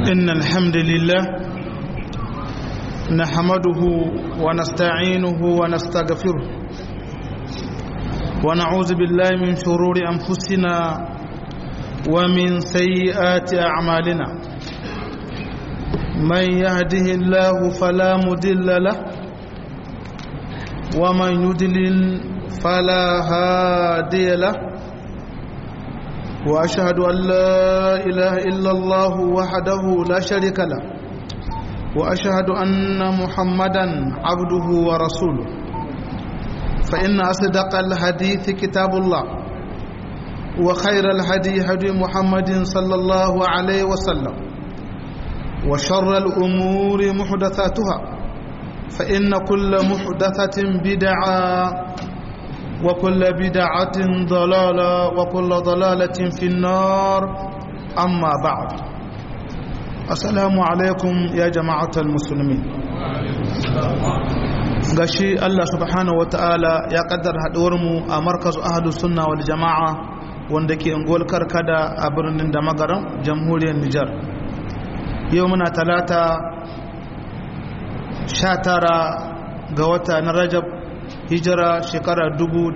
إن الحمد لله نحمده ونستعينه ونستغفره ونعوذ بالله من شرور أنفسنا ومن سيئات أعمالنا من يهده الله فلا مدل له ومن يدلل فلا هادي له وأشهد أن لا إله إلا الله وحده لا شريك له وأشهد أن محمدا عبده ورسوله فإن أصدق الحديث كتاب الله وخير الهدي هدي محمد صلى الله عليه وسلم وشر الأمور محدثاتها فإن كل محدثة بدعة وكل بدعة ضلالة وكل ضلالة في النار أما بعد السلام عليكم يا جماعة المسلمين gashi Allah subhanahu wa ta'ala ya kaddar mu a markazu ahadu sunna wal jama'a wanda ke unguwar karkada a birnin da magaran jamhuriyar Nijar yau muna talata 19 ga wata na Rajab hijira shekara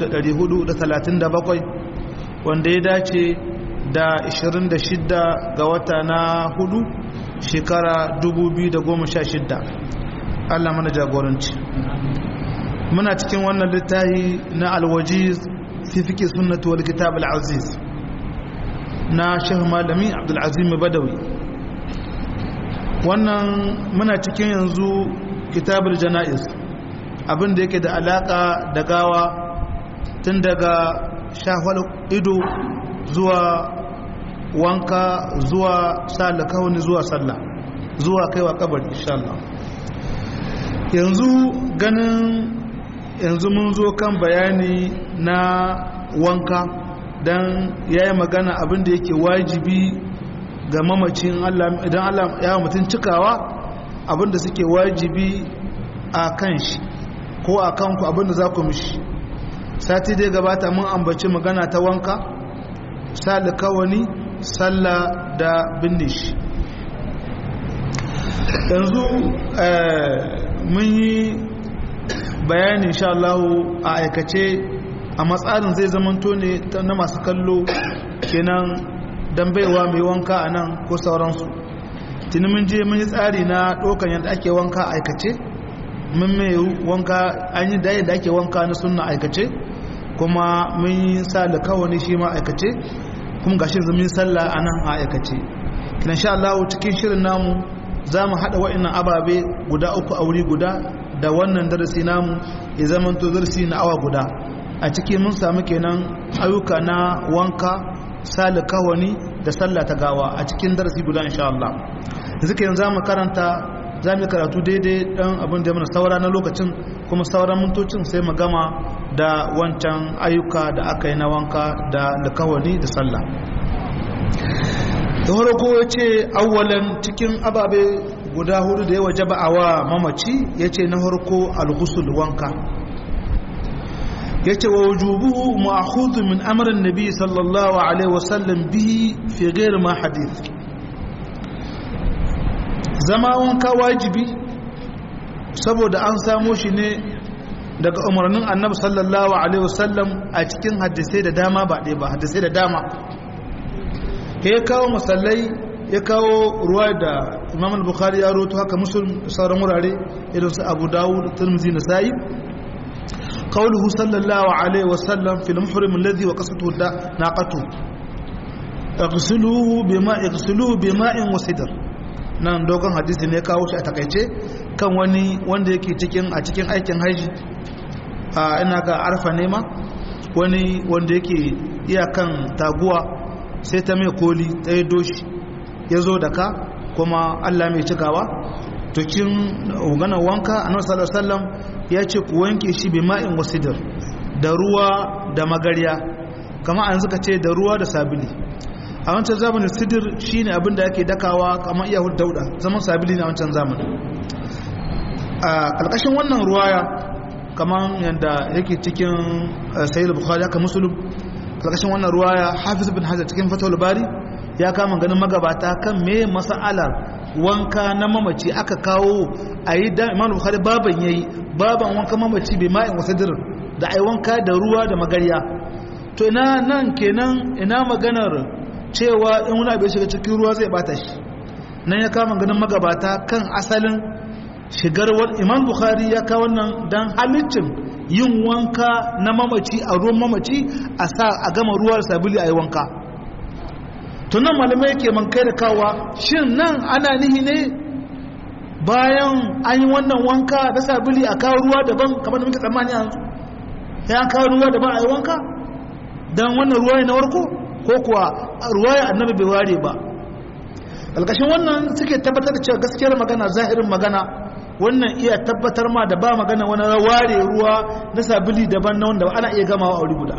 437 wanda ya dace da 26 ga wata na hudu shekara 2016 Allah mana jagoranci muna cikin wannan littafi na alwajiz fi fike sunnatu wal kitab al-aziz na shehu malami abdulazim badawi wannan muna cikin yanzu kitabul jana'iz abin da yake da alaka da gawa tun daga shafar ido zuwa wanka zuwa sa alkawani zuwa sallah zuwa kaiwa kabari inshallah yanzu ganin yanzu mun zo kan bayani na wanka don ya yi magana abin da yake wajibi ga mamacin idan allah ya mutum cikawa abin da suke wajibi a kan shi ko a kanku abinda za ku mishi sati dai gabata mun ambaci magana ta wanka sali kawani sallah da binne shi yanzu mun yi bayani insha Allah a aikace a matsalin zai zamanto ne na masu kallo kenan don baiwa mai wanka a nan ko sauransu tuni mun je mun yi tsari na ɗaukan yadda ake wanka a aikace mun mai wanka an yi daya da ake wanka na sunna aikace kuma mun yi sa da kawani shi ma aikace kuma gashi zamin sallah a nan a aikace kina sha Allah cikin shirin namu za mu haɗa wa'annan ababe guda uku a wuri guda da wannan darasi namu ya zama to darasi na awa guda a ciki mun samu kenan ayyuka na wanka sa da kawani da sallah ta gawa a cikin darasi guda insha Allah yanzu kenan za mu karanta za mu karatu daidai dan abin da mana saura na lokacin kuma sauran mintocin sai mu gama da wancan ayyuka da aka yi na wanka da likawani da sallah da farko ya ce awwalan cikin ababe guda hudu da ya waje ba'awa mamaci ya ce na farko alhusul wanka ya ce wa wujubuhu ma'ahudu min amarin nabi sallallahu alaihi wasallam bihi fi gairi ma hadith zama wanka wajibi saboda an samo shi ne daga umarnin annabi sallallahu alaihi wasallam a cikin hadisai da dama ba ɗaya ba hadisai da dama ya kawo musallai ya kawo ruwa da imam al-bukhari ya roto haka musulun sauran wurare irin su abu dawud tirmidhi nasa'i qawluhu sallallahu alaihi wasallam fil muhrim alladhi wa qasatuhu naqatu اغسلوه بماء اغسلوه بماء وسدر nan dogon hadisi ne kawo shi a takaice kan wani wanda yake cikin a cikin aikin haji a ina ga arfa nema wani wanda yake iyakan taguwa sai ta mai koli ta yi doshi ya zo da ka kuma allah mai cikawa tukin ganin wanka a nan sallam ya ce ku wanke shi bi ma'in wasidir da ruwa da magarya kama an zuka ce da ruwa da sabili a wancan zamanin sidir shine abin da ake dakawa kamar iya dauda zaman sabili na wancan zamanin a ƙarƙashin wannan ruwaya kamar yadda yake cikin sayyid bukhari haka musulun ƙarƙashin wannan ruwaya hafiz bin hajar cikin fatawul bari ya kama ganin magabata kan me masa'alar wanka na mamaci aka kawo a yi da imanu bukhari baban yayi baban wanka mamaci bai ma'in wasadirin da ai wanka da ruwa da magarya to ina nan kenan ina maganar cewa in wani abu ya shiga cikin ruwa zai bata shi nan ya kama ganin magabata kan asalin shigar imam bukhari ya kawo nan dan halittin yin wanka na mamaci a ruwan mamaci a sa a gama ruwar sabili a yi wanka tunan malamai ke man kai da kawa shin nan ana nihi ne bayan an yi wannan wanka da sabili a kawo ruwa daban kamar da muke tsammani yanzu ya an kawo ruwa daban a yi wanka don wannan ruwa na warko ko kuwa ruwa ya annabi bai ware ba alkashin wannan suke tabbatar da cewa gaskiyar magana zahirin magana wannan iya tabbatar ma da ba magana wani ware ruwa na sabili daban na wanda ana iya gamawa a wuri guda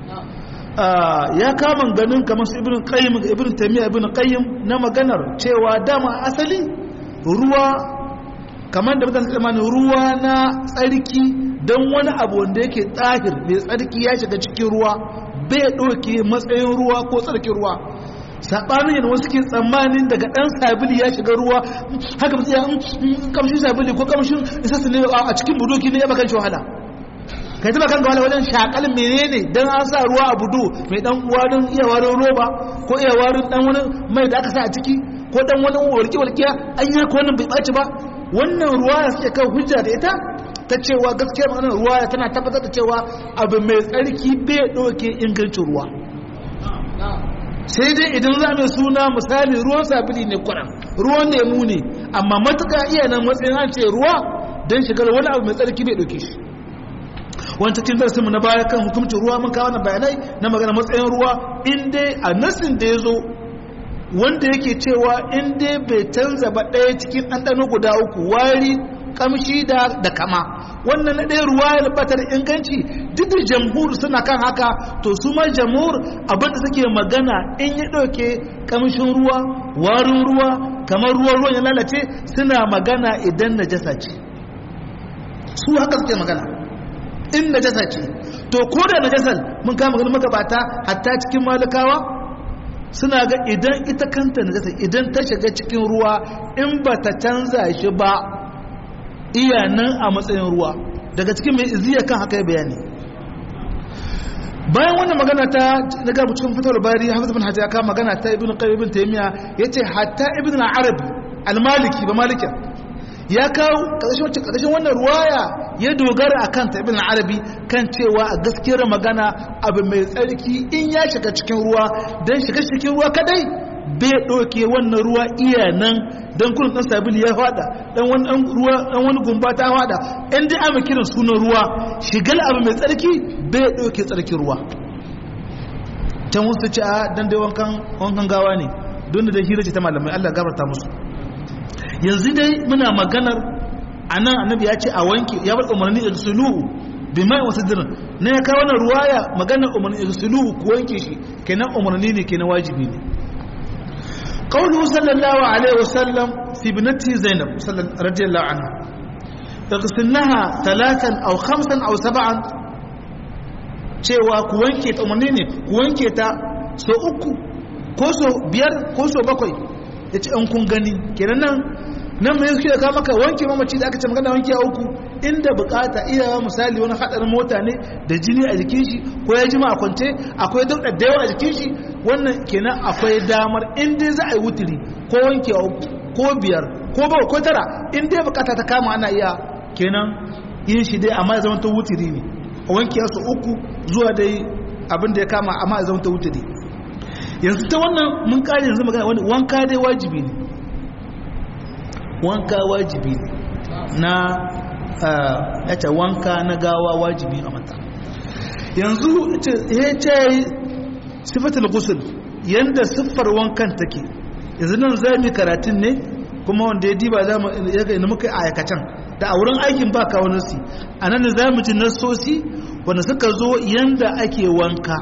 ya kama ganin kamar su ibn qayyim ibn taymiya ibn qayyim na maganar cewa dama asali ruwa kamar da mutane tsammani ruwa na tsarki don wani abu wanda yake tsahir mai tsarki ya shiga cikin ruwa bai ɗauke matsayin ruwa ko tsarkin ruwa saɓanin yana wasu ke tsammanin daga ɗan sabili ya shiga ruwa haka mutu ya kamshin sabili ko kamshin isa ne a cikin budoki ne ya bakan shi wahala kai taba kan gawala wajen shakal menene dan an sa ruwa a budu mai dan warin iya warin roba ko iya warin dan wani mai da aka sa a ciki ko dan wani walki walkiya an yi ko wannan bai baci ba wannan ruwa ya suke kan hujja da ita ta cewa gaskiya wannan ruwa tana tabbatar da cewa abu mai tsarki bai doke ingancin ruwa sai dai idan za mai suna misali ruwan sabili ne kwanan ruwan lemu ne amma matuka iya nan matsayin an ce ruwa don shigar wani abu mai tsarki bai doke shi wani cikin darasinmu na baya kan hukumcin ruwa mun kawo na bayanai na magana matsayin ruwa inda a nasin da ya zo wanda yake cewa inda bai canza ba ɗaya cikin ɗanɗano guda uku wari kamshi da da kama wannan na ɗaya ruwa ya bata da inganci duk da jamhur suna kan haka to su ma jamhur abinda suke magana in ya ɗauke kamshin ruwa warin ruwa kamar ruwan ruwan ya lalace suna magana idan najasa ce su haka suke magana in najasa ce to ko da najasar mun kama ganin magabata hatta cikin malikawa suna ga idan ita kanta najasa idan ta shiga cikin ruwa in ba ta canza shi ba iya nan a matsayin ruwa daga cikin mai iziya kan haka ya bayani bayan wannan magana ta daga cikin fitar bari hafiz bin hajji ya kama magana ta ibn qayyim ibn taymiya yace hatta ibn al-arabi al-maliki ba malikin ya kawo ƙarshen wannan ruwaya ya dogara a kanta ibn arabi kan cewa a gaskiyar magana abu mai tsarki in ya shiga cikin ruwa don shiga cikin ruwa kadai bai ɗauke wannan ruwa iya nan don kurin ɗan sabili ya fada ɗan wani gumba ta fada in dai ama kiran sunan ruwa shigar abu mai tsarki bai ɗauke tsarkin ruwa can wasu ce a dan dai wankan gawa ne don da hira ce ta malamai allah gabarta musu yanzu dai muna maganar a nan annabi ya ce a wanke ya bar umarni da suluhu bi mai wasu dirin na ya kawo wannan ruwaya maganar umarni da suluhu ku wanke shi kenan umarni ne kenan wajibi ne qawluhu sallallahu alaihi wasallam fi binati zainab radiyallahu anha taghsilnaha thalathan aw khamsan aw sab'an cewa ku wanke ta umarni ne ku wanke ta so uku ko so biyar ko so bakwai ya ce an kun gani kenan nan nan mai suke ka maka wanke mamaci da aka ce magana wanke a uku inda bukata iyawa misali wani hadarin mota ne da jini a jikin shi ko ya jima a kwance akwai dauda da yawa a jikin shi wannan kenan akwai damar in dai za a yi wuturi ko wanke a uku ko biyar ko bawa ko tara in dai bukata ta kama ana iya kenan yin shi dai amma ya zama ta wuturi ne a wanke su uku zuwa dai abin da ya kama amma ya zama ta wuturi yanzu ta wannan mun kare yanzu magana wani wanka dai wajibi ne wanka wajibi ne na yace wanka na gawa wajibi a mata yanzu ya ce sifatul ghusl yanda siffar wankan take yanzu nan za mu karatun ne kuma wanda ya diba za mu ya muka aikacen da a wurin aikin ba kawo nasi a nan za mu ji nasosi wanda suka zo yanda ake wanka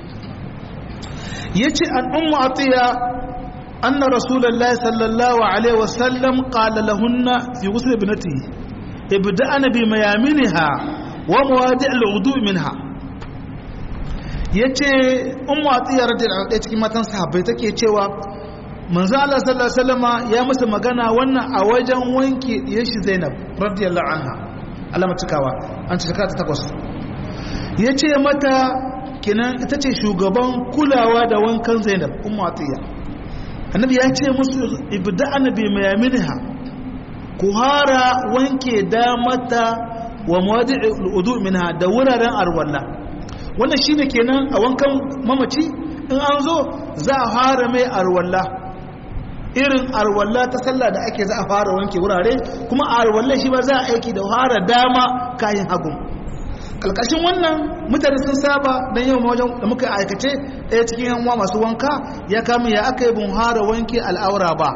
yace an ummu atiya anna rasulullahi sallallahu alaihi wasallam qala lahunna fi ghusl ibnatihi ibda'na bi mayaminha wa mawadi' al-wudu minha yace ummu atiya radiyallahu anha cikin matan sahabbai take cewa manzo Allah sallallahu alaihi wasallama ya musu magana wannan a wajen wanke diyar shi Zainab radiyallahu anha Allah cikawa an cika ta takwas yace mata kinan ita ce shugaban kulawa da wankan Zainab ummu Atiya annabi ya ce musu ibda'ana bi mayaminha ku hara wanke damata wa mawadi'ul wudu minha da wuraren arwalla wannan shine kenan a wankan mamaci in an zo za a fara mai arwalla irin arwalla ta sallah da ake za a fara wanke wurare kuma a arwalla shi ba za a aiki da fara dama kayan hagun kalkashin wannan mutane sun saba don yau wajen da muka aikace ɗaya cikin yanwa masu wanka ya kama ya aka yi bin fara wanke al'aura ba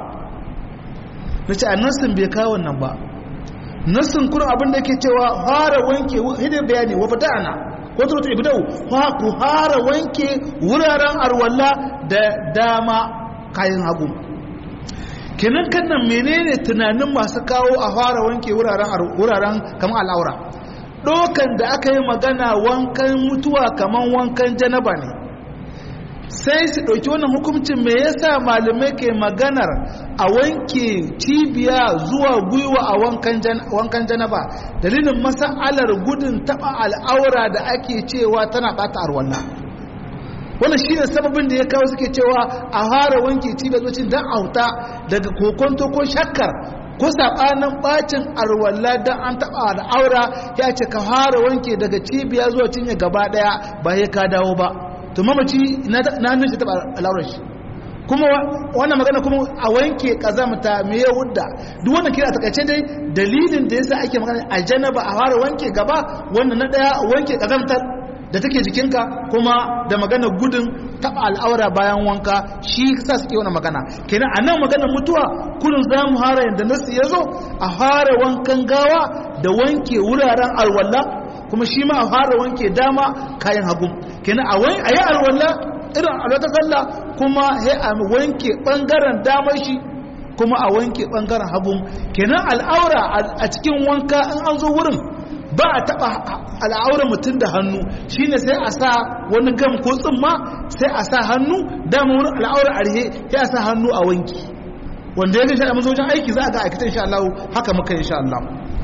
na ce a nassin bai kawo wannan ba nassin kuma abin da ke cewa fara wanke hidin bayani wa fata'ana ko turutu ibdau ku fara wanke wuraren arwalla da dama kayan hagu kenan kan nan menene tunanin masu kawo a fara wanke wuraren kamar al'aura dokan da aka yi magana wankan mutuwa kamar wankan janaba ne sai su ɗauki wannan hukuncin me yasa malamai ke maganar a wanke cibiya zuwa gwiwa a wankan janaba dalilin masa'alar gudun taɓa al'aura da ake cewa tana ɓata arwalla wannan shi ne sababin da ya kawo suke cewa a fara wanke cibiya zuwa don auta daga kokonto ko shakkar ko saɓanin ɓacin arwalla don an taɓa al'aura ya ce ka fara wanke daga cibiya zuwa cinye gaba ɗaya ba ya ka dawo ba to mamaci na hannun shi taɓa al'aurar shi kuma wannan magana kuma a wanke ƙazamta me ya wudda duk wannan kira a takaice dai dalilin da yasa ake magana a janaba a fara wanke gaba wannan na ɗaya wanke ƙazamtar da take jikinka kuma da magana gudun taɓa al'aura bayan wanka shi sa suke wani magana kenan a nan maganar mutuwa kullum za mu hara yadda nasu ya zo a fara wankan gawa da wanke wuraren alwala kuma shi ma a fara wanke dama kayan hagu kenan a yi alwala irin alwata sallah kuma ya a wanke ɓangaren damar shi kuma a wanke ɓangaren hagu kenan al'aura a cikin wanka in an zo wurin ba a taɓa al'aurar mutum da hannu shine sai a sa wani gam ko tsumma sai a sa hannu dama wurin al'aurar arhe sai a sa hannu a wanki wanda ya gashi a mazojin aiki za a ga aikata insha Allah haka muka insha Allah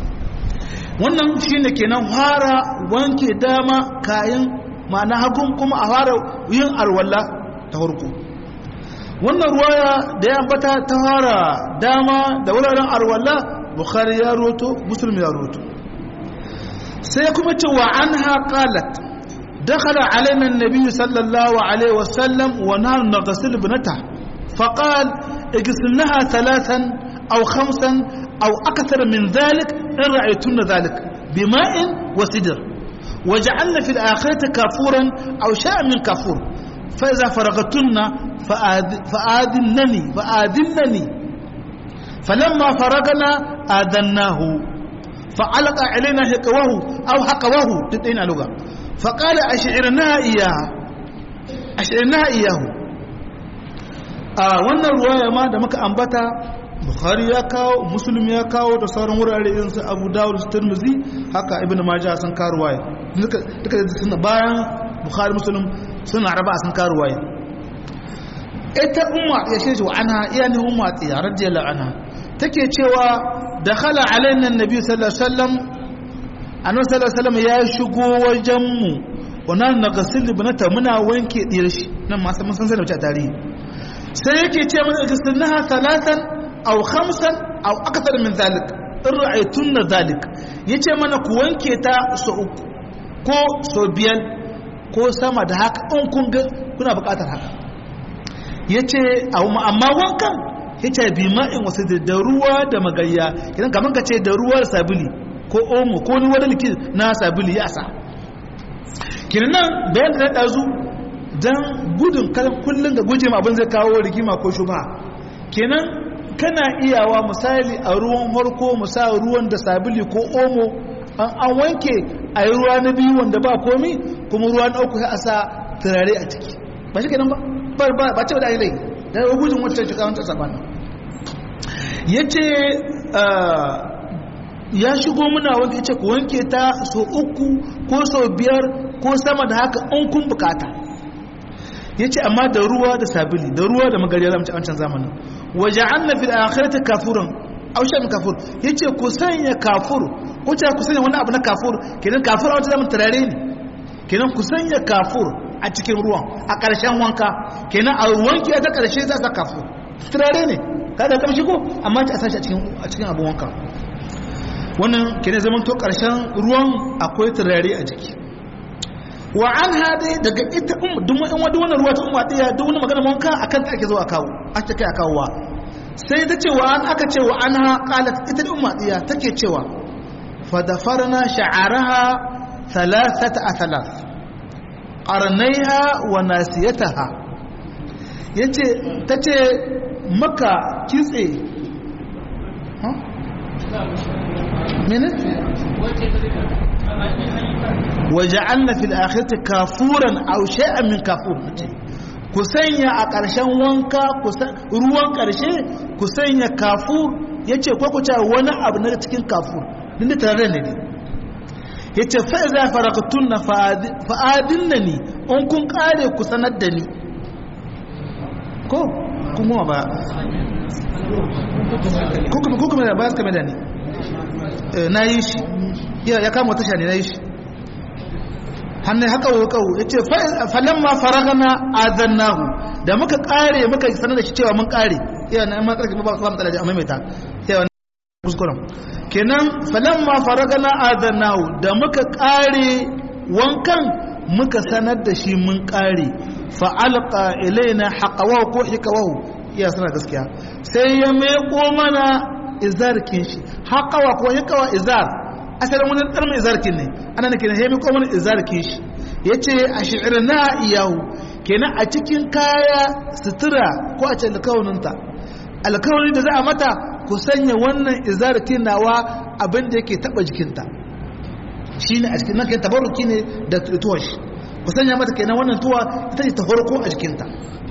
wannan shine kenan fara wanke dama kayan ma'ana hagun kuma a fara yin alwala ta farko wannan ruwaya da ya ambata ta fara dama da wuraren alwala bukhari ya roto muslim ya roto sai kuma ce wa an haƙalat dakhala alaina annabi sallallahu alaihi wasallam wa nahnu naghsil ibnata faqal اغسلنها ثلاثا أو خمسا أو أكثر من ذلك إن رأيتن ذلك بماء وسدر وجعلنا في الآخرة كافورا أو شاء من كافور فإذا فرغتن فآذنني فآذنني فلما فرغنا آذناه فعلق علينا حقوه أو حقوه تدين لغة فقال أشعرناها إياها أشعرناها إياه a wannan ruwaya ma da muka ambata bukhari ya kawo muslim ya kawo da sauran wurare irin su abu dawud su tirmizi haka ibnu majah sun kawo ruwaya duka duka bayan bukhari muslim suna raba sun kawo ruwaya ita umma ya shi wa anha iya ne umma tsiya radiyallahu anha take cewa dakhala alaina annabi sallallahu alaihi wasallam annabi sallallahu alaihi wasallam ya shigo wajen mu wannan nagasil ibnata muna wanke diyar shi nan ma mun san sai da a tarihi sai yake ce mana igistinnaha talatan aw khamsan aw akthar min zalik in ra'aytunna zalik yace mana ku wanke ta so uku ko so biyar ko sama da haka in kun ga kuna buƙatar haka yace amma wankan yace bi ma'in wasu da ruwa da magayya idan kaman ka ce da ruwar sabili ko omo ko ni wani likin na sabili ya sa kinan bayan da ɗazu don gudun kullum da guje abin zai kawo rigima ko shuba kenan kana iyawa misali a ruwan harko musa ruwan da sabili ko omo an wanke a yi ruwa na biyu wanda ba komi kuma ruwa na uku a sa turare a ciki ba shi kenan ba ba ce da ainihi da ya gudun wata shiga wata sabanin ya ce ya shigo muna wanke ce ku wanke ta so uku ko so biyar ko sama da haka in kun bukata yace amma da ruwa da sabili da ruwa da magariya zamu ci a wancan zamanin waja'alna fil akhirati kafuran aw shan kafur yace ku sanya kafur ko ta ku sanya wani abu na kafur kenan kafur a wata zaman turare ne kenan ku sanya kafur a cikin ruwan a ƙarshen wanka kenan a wanki ta ƙarshe za ta kafur turare ne kada kamshi ko amma ta sashi a cikin a cikin abun wanka wannan kenan zaman to ƙarshen ruwan akwai turare a jiki wa an hade daga ita duk wani wannan ruwa ta umma ɗaya duk wani magana wanka akan ta ake zo a kawo ake kai a kawowa sai ta ce wa an aka ce wa an ha qalat ita da umma ɗaya take cewa fa dafarna sha'araha thalathata athalas qarnaiha wa nasiyataha yace tace maka kitse mene waja'alna fil akhirati kafuran aw shay'an min kafur ku sanya a ƙarshen wanka ruwan ƙarshe ku sanya kafur yace ko ku ce wani abu na cikin kafur din da tare ne yace fa iza faraqtunna fa'adinni in kun kare ku sanar da ni ko kuma ba ko kuma ko kuma ba ka da ni na yi shi ya kama wata shani na yi shi hannun haka wa kawo ya ce falon ma faragana adannahu da muka kare muka sanar da shi cewa mun kare yawa na yamma tsarki ba ba matsala a maimaita yawa na kuskuren kenan falon ma faragana adannahu da muka kare wankan muka sanar da shi mun kare fa'alqa ilaina haqawahu ko hikawahu iya suna gaskiya sai ya meko mana izarkin shi haqawa ko hikawa izar asalin wani ɗarmin izarkin ne ana nake na hemi ko wani izarkin shi ya ce a shi'ir na iyahu kenan a cikin kaya sutura ko a ce alkawarinta alkawarin da za a mata ku sanya wannan izarkin nawa abin da yake taɓa jikinta shi ne a cikin nan kenan tabaruki ne da tuwon shi ku sanya mata kenan wannan tuwa ita ce ta farko a jikinta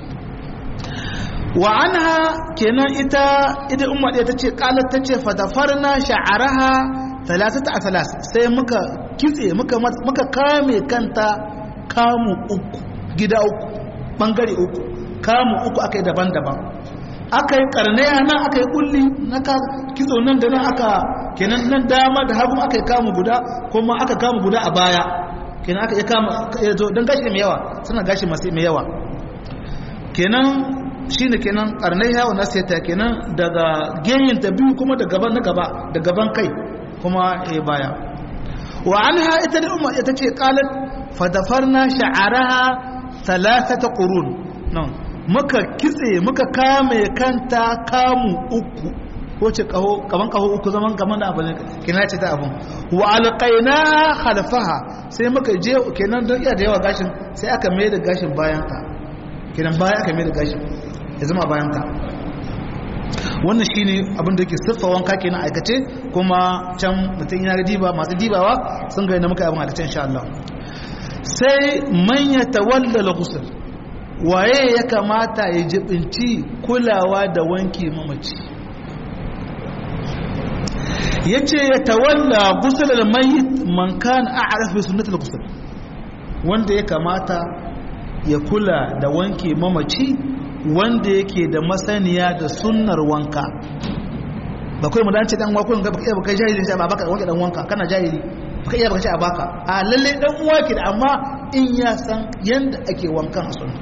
wa anha kenan ita ita umma ɗaya ta ce ƙalar ta ce fadafarna sha'araha talatata a talas sai muka kitse muka kame kanta kamu uku gida uku bangare uku kamu uku aka yi daban-daban aka yi karnaya nan aka yi kulli na kitso nan da nan aka kenan nan dama da hagu aka yi kamu guda kuma aka kamu guda a baya kenan aka yi kama don gashi mai yawa suna gashi masu mai yawa kenan shi ne kenan karnaya wa nasiyata kenan daga genyin ta biyu kuma da gaban na gaba da gaban kai kuma ya baya wa anha ita da umma ita ce qalat fadafarna sha'araha thalathata qurun nan muka kitse muka kame kanta kamu uku wace kaho kaman kaho uku zaman kaman da abin kina ce ta abun wa alqaina khalfaha sai muka je kenan don iya da yawa gashin sai aka mai da gashin bayan ka kenan baya aka mai da gashin ya zama bayan ka wannan shine abin da yake siffa wanka kenan aikace kuma can mutum yana diba masu dibawa sun ga yadda muka yi abin aikace insha Allah sai man ya tawalla al-ghusl waye ya kamata ya jibinci kulawa da wanke mamaci yace ya tawalla ghusl al-mayyit man kana a'raf bi sunnati al-ghusl wanda ya kamata ya kula da wanke mamaci wanda yake da masaniya da sunnar wanka ba kai mu dace dan wakon ga baka baka jahili sai ba baka wanke dan wanka kana jahili baka iya baka ce a baka a lalle dan uwa ke da amma in ya san yanda ake wankan a sunna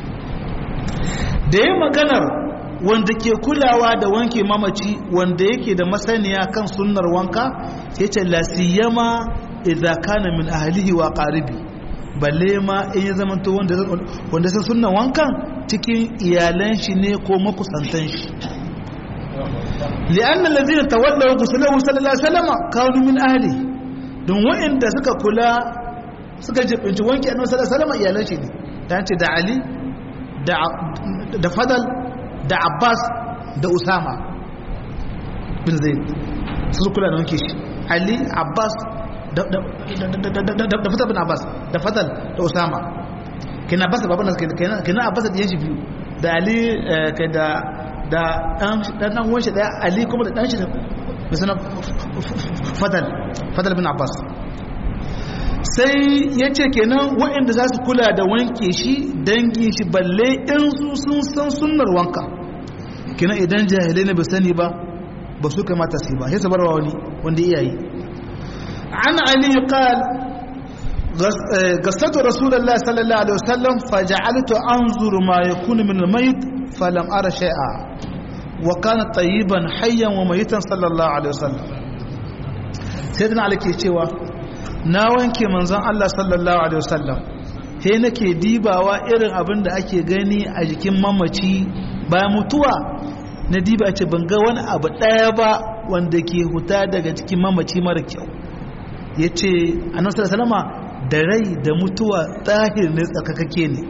da yayin maganar wanda ke kulawa da wanke mamaci wanda yake da masaniya kan sunnar wanka sai ce la siyama idza kana min ahlihi wa qaribi balle ma in ya zama to wanda wanda san sunnan wankan cikin iyalan shi ne ko makusantan shi li'anna allazina tawallaw ghuslahu sallallahu alaihi wasallam kanu min ahli don wa'inda suka kula suka jibinci wanki annabi sallallahu alaihi wasallam iyalan shi ne dan ce da ali da da fadal da abbas da usama bin zaid su kula da wanki shi ali abbas da fadal bin abbas da fadal da usama kina abbas da baban kina kina abbas da yanshi biyu da ali kai da da dan dan wanshi daya ali kuma da dan shi da sunan fadal fadal bin abbas sai ya ce kenan waɗanda za su kula da wanke shi dangin shi balle in su sun san sunnar wanka kenan idan jahilai ne ba sani ba ba su kamata su yi ba sai su barwa wani wanda iyayi an ali qal gasatu rasulullahi sallallahu alaihi wasallam faja'altu anzuru ma yakunu min al-mayt falam ara shay'a wa kana tayyiban hayyan wa mayitan sallallahu alaihi wasallam sayyidina ali ke cewa na wanke manzon Allah sallallahu alaihi wasallam he nake dibawa irin abin da ake gani a jikin mamaci bayan mutuwa na diba ce ban ga wani abu ɗaya ba wanda ke huta daga cikin mamaci mara kyau ya ce annabi salama da rai da mutuwa tsahir ne tsakakake ne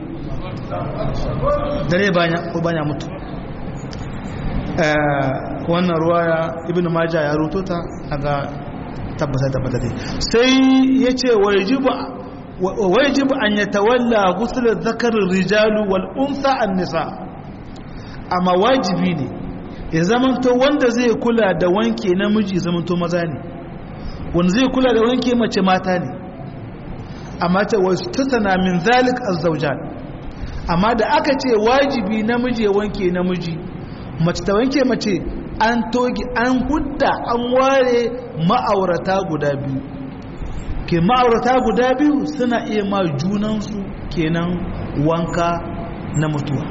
da rai banya mutu wannan ruwaya ibn maja ya ruto ta daga tabbata tabbata dai sai ya ce wajibu an yatawalla ghusl dhakar rijalu wal untha an nisa amma wajibi ne ya zamanto wanda zai kula da wanke namiji zamanto maza ne wanda zai kula da wanke mace mata ne amma ta wasu tasana min zalik azzaujan amma da aka ce wajibi namiji ya wanke namiji mace ta wanke mace an togi an hudda an ware ma'aurata guda biyu ke ma'aurata guda biyu suna iya ma junansu kenan wanka na mutuwa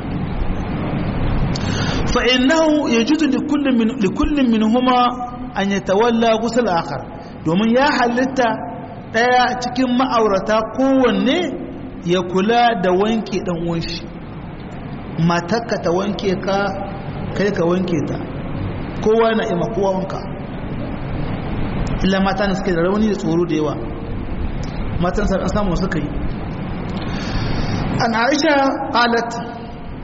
فإنه يجوز لكل من لكل منهما أن يتولى غسل آخر domin ya halitta ɗaya cikin ma'aurata kowanne ya kula da wanke ɗan uwanshi matakka ta wanke ka kai ka wanke ta kowa na ima kowa wanka illa mata na suke da rauni da tsoro da yawa matan sa samu suka yi an aisha qalat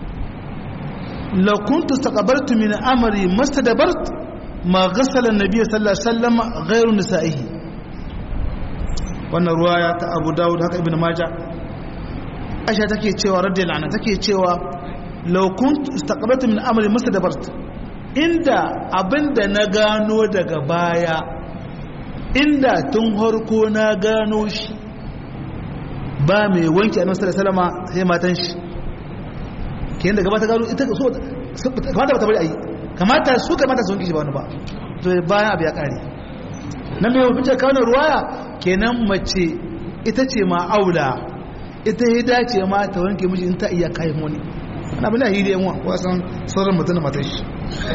لو كنت استقبلت من أمري ما استدبرت ما غسل النبي صلى الله عليه وسلم غير نسائه wannan ruwaya ta abu dawud haka ibn maja aisha take cewa radiyallahu anha take cewa law kunt istaqbaltu min amri mustadbart inda abinda na gano daga baya inda tun harko na gano shi ba mai wanke annabi sallallahu alaihi wasallam sai matan shi kenan daga bata gano ita so kamata bata bari ayi kamata su kamata su wanke shi ba wani ba to bayan abu ya kare nan mai mafi kawo ruwaya kenan mace ita ce ma aula ita ya dace ma ta wanke miji in ta iya kayan wani ana bin ahi da yanwa wasan sauran mutum da matan shi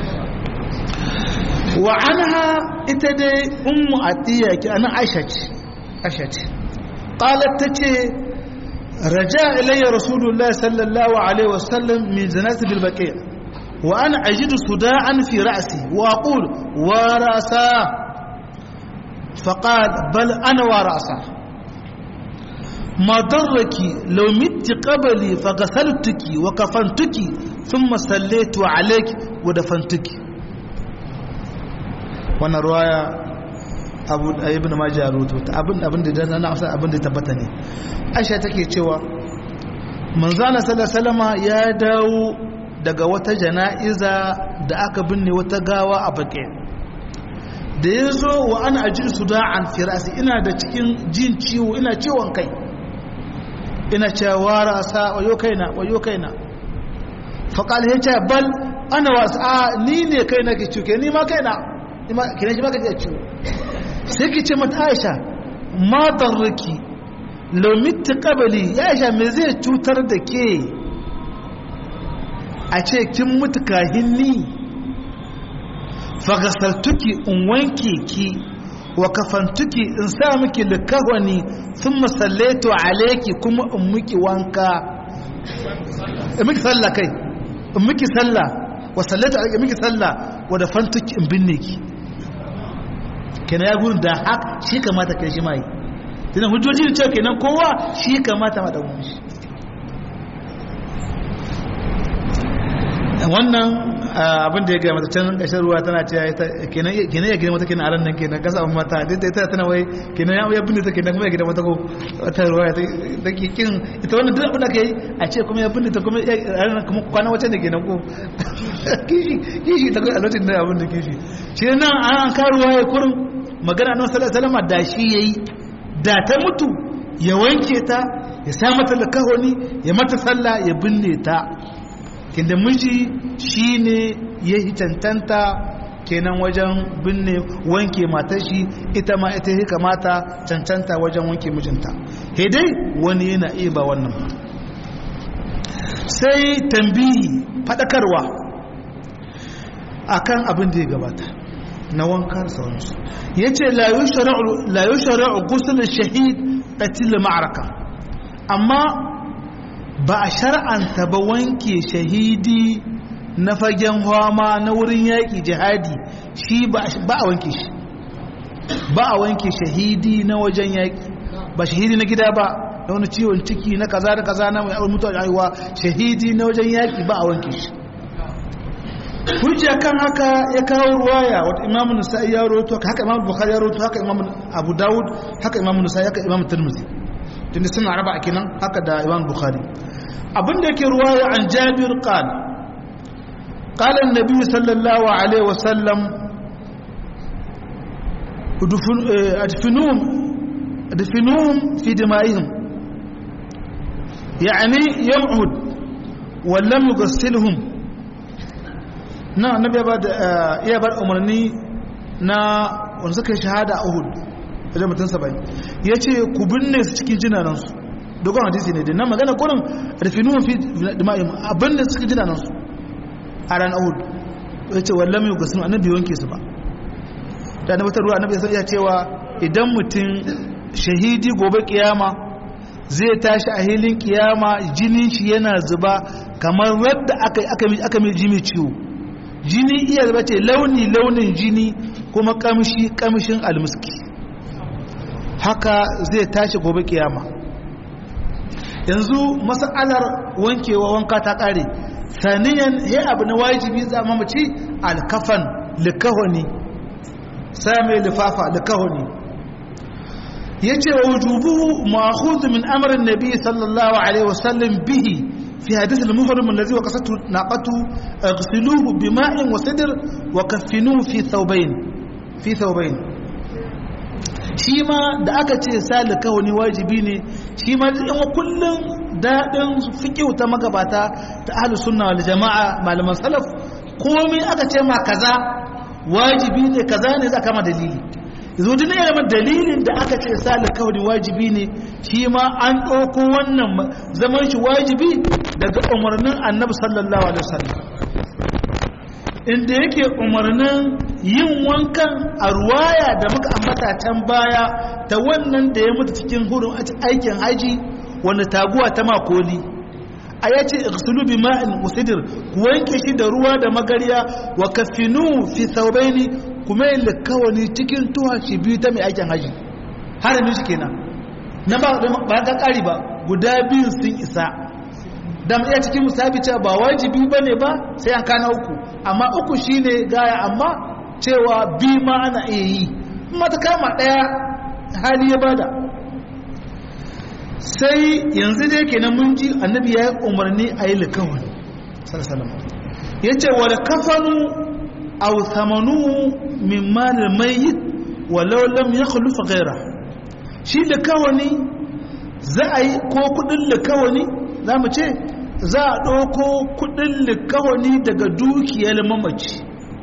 wa anha ita dai ummu atiya ki anan aisha ce aisha ce qalat tace رجاء إلي رسول الله صلى الله عليه وسلم من زنات بالبقيع وأنا أجد صداعا في رأسي وأقول ورأسا فقال بل أنا ورأسا ما ضرك لو مت قبلي فغسلتك وكفنتك ثم صليت عليك ودفنتك وانا رواية abu ibn majah rubuta abin abin da dan na amsa abin da tabbata ne aisha take cewa manzana sallallahu ya dawo daga wata jana'iza da aka binne wata gawa a baƙe da ya zo wa ana ajin su da'an firasi ina da cikin jin ciwo ina ciwon kai ina cewa rasa wayo kaina wayo kaina faƙal ya ce bal ana wasu a ni ne kai na ke ciwo ni ma kaina kina shi ma ka ciwo sai ki ce mata aisha ma darraki lomitti kabali ya aisha me zai cutar da ke a ce kin mutu kahin ni fagasartuki in wanke ki wa kafantuki in sa miki likahwani sun masallaitu alaiki kuma in miki wanka in miki sallah kai in miki sallah wa sallaitu alaiki in miki sallah wa da fantuki in binne ki kenan ya gudu da hak shi kamata kai shi mai tunan hujjoji da cewa kenan kowa shi kamata ma ɗan shi wannan abin da ya gaya mata can ƙashar ruwa tana ce kenan ya gina mata kenan a ran nan kenan kasa abin mata duk da ita tana wai kenan ya binne ta kenan kuma ya gina mata ko wata ruwa ta ke kin ita wannan duk abin da ka yi a ce kuma ya binne ta kuma a ran kuma kwana wacce ne kenan ko kishi kishi ta kai a lokacin da abin da kishi shi nan an karuwa ya kurin magana nan sallallahu alaihi da shi yayi da ta mutu ya wanke ta ya sa mata lakahoni ya mata sallah ya binne ta kinda miji shine ya hitantanta kenan wajen binne wanke matar shi ita ma ita ya kamata cancanta wajen wanke mijinta dai wani yana iya ba wannan ba sai tambihi fadakarwa akan abin da ya gabata na wanka sauransu ya ce la yi shari'u gusulun shahid ƙatil ma'araka amma ba a shar'anta ba wanke shahidi na fagen hama na wurin yaƙi jihadi shi ba a wanke shi ba a wanke shahidi na wajen yaƙi ba shahidi na gida ba da wani ciwon ciki na kaza da kaza na mai mutuwa da haihuwa shahidi na wajen yaƙi ba a wanke shi hujja kan haka ya kawo ruwaya wata imamu nasa'i ya roto haka imamu bukhari ya roto haka imamu abu dawud haka imamu nasa'i haka imamu tirmidhi tunda suna raba a kinan haka da imamu bukhari abinda yake ruwaya an jabir qala قال النبي صلى الله عليه وسلم ادفنوهم ادفنوهم في دمائهم يعني يمعد ولم يغسلهم na annabi ya bar umarni na wanda suka yi shahada a Uhud da mutum 70 yace ku binne su cikin jinanansu dogon hadisi ne da na magana kurin rufinuhum fi dima'ihim abinda suka jinanansu a ran Uhud yace wallam yughsilu annabi wanke su ba da annabi ta ruwa annabi ya cewa idan mutum shahidi gobe kiyama zai tashi a hilin kiyama jinin shi yana zuba kamar wadda aka aka mai jimi ciwo jini iya zuba ce launi launin jini kuma kamshi kamshin almuski haka zai tashi gobe kiyama yanzu mas'alar wankewa wanka ta kare saniyan ya abu na wajibi za mu mace alkafan likahoni sami lifafa likahoni yace wa wujubuhu ma'khudh min amri an-nabi sallallahu alaihi wasallam bihi fi hadith al-muhrim alladhi waqasatu naqatu ighsiluhu bima'in wa sidr wa kaffinuhu fi thawbayn fi thawbayn shi ma da aka ce salika wani wajibi ne shi ma in kullum daɗin fiƙiu ta magabata ta ahlus sunna wal jama'a malaman salaf komai aka ce ma kaza wajibi ne kaza ne za kama dalili yanzu duk ne dalilin da aka ce salika wani wajibi ne shi ma an ɗauko wannan zaman shi wajibi daga umarnin annabi sallallahu alaihi wasallam inda yake umarnin yin wankan a ruwaya da muka ambata can baya ta wannan da ya mutu cikin hurin aikin haji wanda taguwa ta makoli a ya ce iksulu bi ma'in usidir ku wanke shi da ruwa da magariya wa kafinu fi saubaini kuma yin likawani cikin tuha shi biyu ta mai aikin haji haramin shi kenan na ba ga ƙari ba guda biyun sun isa da iya cikin musabi cewa ba wajibi ba ne ba sai an kana uku amma uku shine gaya amma cewa bi ma ana iya yi mata kama ɗaya hali ya bada sai yanzu dai kenan mun ji annabi ya yi umarni a yi likawun ya ce wa da kafanu au samanu min malin mai walau lam ya khulufa gaira shi likawani za a yi ko kudin likawani za mu ce za a ɗauko kudin likawani daga dukiyar mamaci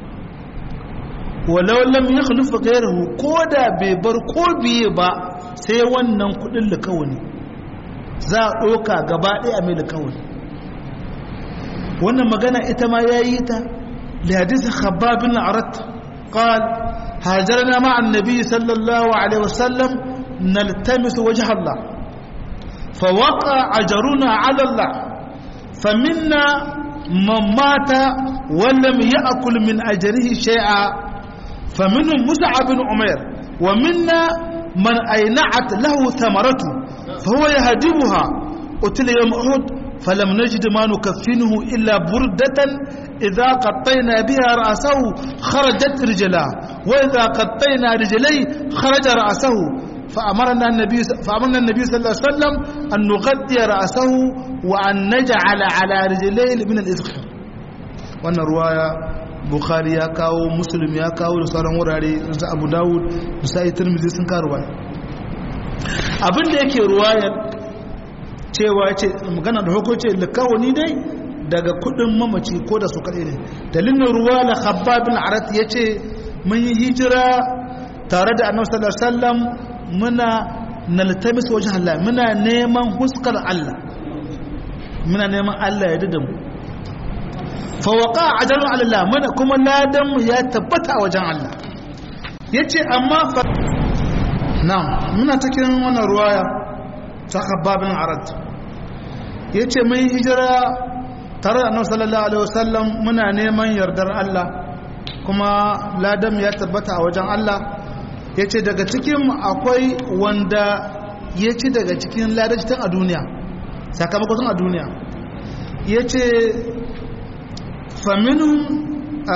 walau lam ya khulufa gairahu ko da bai bar ko biye ba sai wannan kudin likawani za a ɗauka gaba ɗaya mai likawani wannan magana ita ma ya yi ta lihadisa khababin arat قال هاجرنا مع النبي صلى الله عليه وسلم نلتمس وجه الله فوقع أجرنا على الله فمنا من مات ولم يأكل من أجره شيئا فمنهم مسعى بن عمير ومنا من أينعت له ثمرته فهو يهدمها قتل يوم أحد فلم نجد ما نكفنه إلا بردة إذا قطينا بها رأسه خرجت رجلاه وإذا قطينا رجليه خرج رأسه فأمرنا النبي فأمرنا النبي صلى الله عليه وسلم أن نغطي رأسه وأن نجعل على رجليه من الإذخر وأن رواية bukhari ya kawo muslim ya kawo da sauran wurare da abu dawud da sai tirmidhi sun kawo ruwaya abinda yake ruwayar cewa ce magana da hukunci likawani dai daga kudin mamaci ko da su kaɗai ne dalilin ruwa da khabbabin arat ya ce mun yi hijira tare da annabi sallallahu alaihi wasallam muna naltamis wajen Allah muna neman huskar Allah muna neman Allah ya dida mu fa waqa ajalu ala Allah muna kuma ladan mu ya tabbata wajen Allah yace amma fa na'am muna cikin wannan ruwaya ta khabbabin arat yace mun hijira tare da annabi sallallahu alaihi wasallam muna neman yardar Allah kuma ladan ya tabbata a wajen Allah ya ce daga cikin akwai wanda ya ci daga cikin ladajtan a duniya sakamakon a duniya ya ce faminu a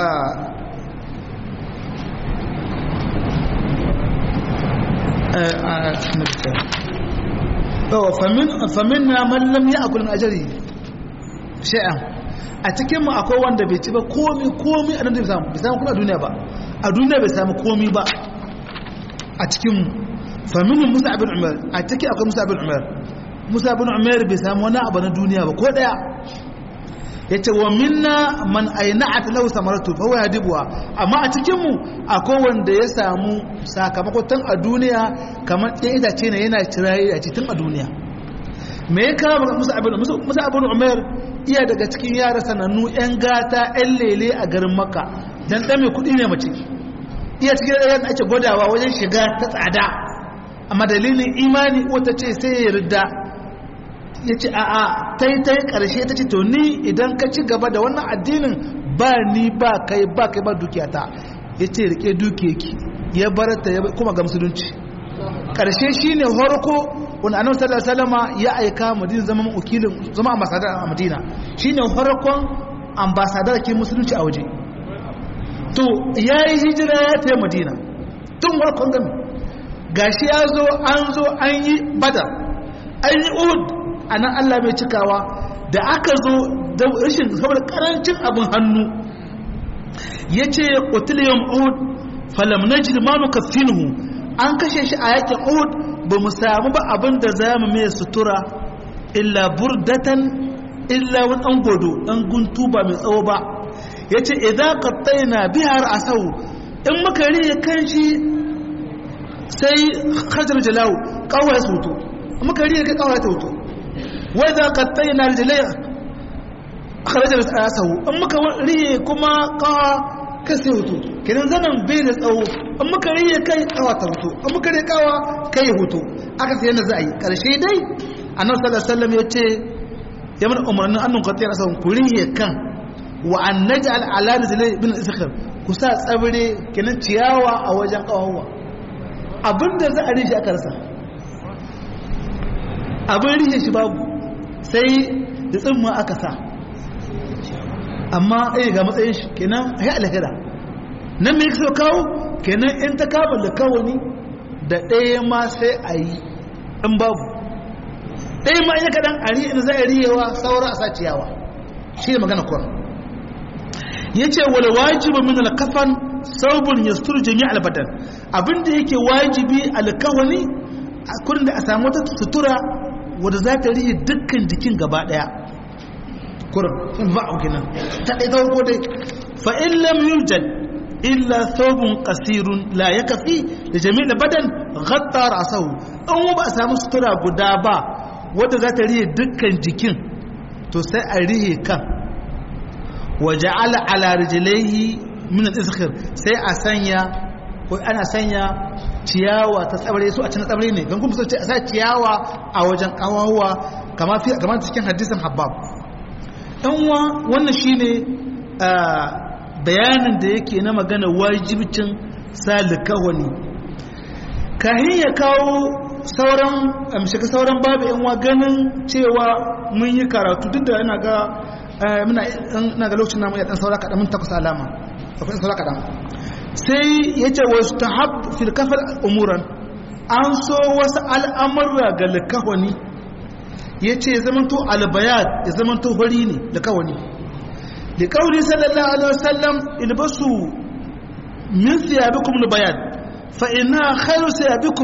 famin na mallam ya akulin ajari sha'an a cikinmu akwai wanda bai ci ba komi komi a nan da bai samu bai samu kuma a duniya ba a duniya bai samu komi ba a cikinmu faminin musa abin umar a ciki akwai musa abin umar musa abin umar bai samu wani abu na duniya ba ko daya ya ce wa minna man aina a talau samaratu fa waya dibuwa amma a cikinmu akwai wanda ya samu sakamakon tun a duniya kamar ɗaya itace ne yana cira itace tun a duniya me ya kawo musa abin musa abin umar iya daga cikin yara sanannu yan gata yan lele a garin makka dan ɗan mai kuɗi ne mace iya cikin ɗayan ake gwadawa wajen shiga ta tsada amma dalilin imani wata ce sai ya yarda ya ce a a ta yi ta yi ƙarshe ta ce to ni idan ka ci gaba da wannan addinin ba ni ba kai ba kai ba dukiyata ya ce rike dukiyaki ya bar ta ya kuma ga musulunci ƙarshe shi ne horko wani annabi sallallahu alaihi wasallam ya aika madina zama wakilin zama ambasadar a madina shine farkon ambasadar ke musulunci a waje to ya yi hijira ya ta madina tun warkon gami gashi ya zo an zo an yi badar an yi uhud a nan allah mai cikawa da aka zo da rashin saboda karancin abin hannu ya ce ƙutiliyan uhud falam na jirmanu kafinuhu an kashe shi a yakin uhud ba mu samu ba abin da za mu mai sutura illa burdatan illa wani ɗan godo ɗan guntu ba mai tsawo ba ya ce idan kattai na bihar a sau in muka riye kan shi sai hajjar jalawu kawai su hoto in muka riye kai kawai ta hoto wai za kattai na jalai hajjar a sau in muka riye kuma kawa kai sai hoto kenan zanen bai da tsawo in muka riye kai kawa ta hoto in muka riye kawa kai hoto aka sai yadda za a yi karshe dai annabi sallallahu alaihi wasallam ya ce ya mana umarnin annun kattai a sau ku riye kan wa an naj'al ala rijlai bin iskhar ku sa tsabire kenan ciyawa a wajen kawawa abinda za a rishi aka rasa abin rishe shi babu sai da tsimma aka sa amma ai ga matsayin shi kenan ai alhira nan me yake so kawo kenan in ta kama da kawani da ɗaya ma sai a yi in babu ɗaya ma ina kaɗan a riye za a riyewa saura a sa ciyawa shi ne magana kuwa ya ce wal wajibu min alkafan saubun yasturu jami albadan abinda yake wajibi alkawani a kurin da a samu wata sutura wadda za ta rihe dukkan jikin gaba daya kurin in ba auki nan ta ɗaya ta farko dai fa in lam yujad illa saubun qasirun la yakfi da jami albadan ghatta ra'sahu an ba a samu sutura guda ba wadda za ta rihe dukkan jikin to sai a rihe kan waje ala rijilaihi min al-izkhir sai a sanya ko ana sanya ciyawa ta tsabare su a cikin tsabare ne don kuma sai a sa ciyawa a wajen kawawa kamar fi kamar cikin hadisin habbab dan wa wannan shine bayanin da yake na magana wajibcin salikawani kahin ya kawo sauran amshika sauran babu yan wa ganin cewa mun yi karatu duk da yana ga muna na ga lokacin namu ya dan saura kaɗan mun takwas alama akwai saura kaɗan sai ya ce wasu ta hab fil kafar umuran an so wasu al'amurra ga likawani ya ce ya zamanto albayat ya zamanto hori ne likawani likawani sallallahu alaihi wasallam ilbasu min siyabikum albayat fa inna khairu siyabikum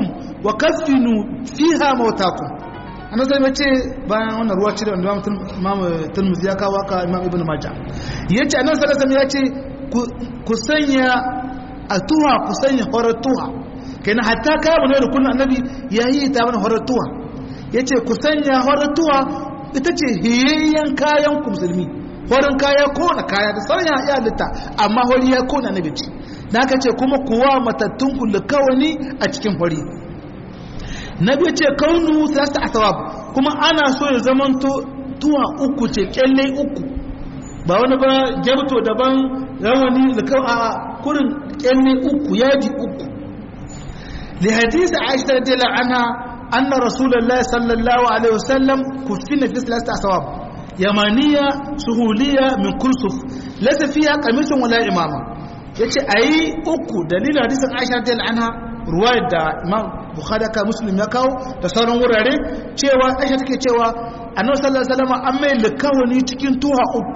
wa kafinu fiha mautakum annabi sai mace bayan wannan ruwa ce da wanda imam Tirmidhi ya kawo ka imam Ibn Majah yace annabi sallallahu alaihi wasallam yace ku sanya a tuha ku sanya horar tuha kenan hatta kaya mu ne da kullun annabi yayi ta mana horar tuha yace ku sanya horar tuha ita ce hiyayyen kayan ku musulmi horin kaya ko na kaya da sauran ya halitta amma hori ya ko na nabi ce da aka ce kuma kuwa matattun kullu kawani a cikin hori nabi ce kaunu salasta asawab kuma ana so ya zamanto tuwa uku ce kyalle uku ba wani ba jabto daban rawani da a kurin kyalle uku yaji uku li hadisi aisha radiyallahu anha anna rasulullahi sallallahu alaihi wasallam kufina fi salasta asawab yamaniya suhuliya min kursuf laysa fiha qamisun wala imama yace ayi uku dalilin hadisin Aisha radhiyallahu anha ruwayar da Imam Bukhari ka Muslim ya kawo da sauran wurare cewa Aisha take cewa Annabi sallallahu alaihi wasallam an mai likawani cikin tuha uku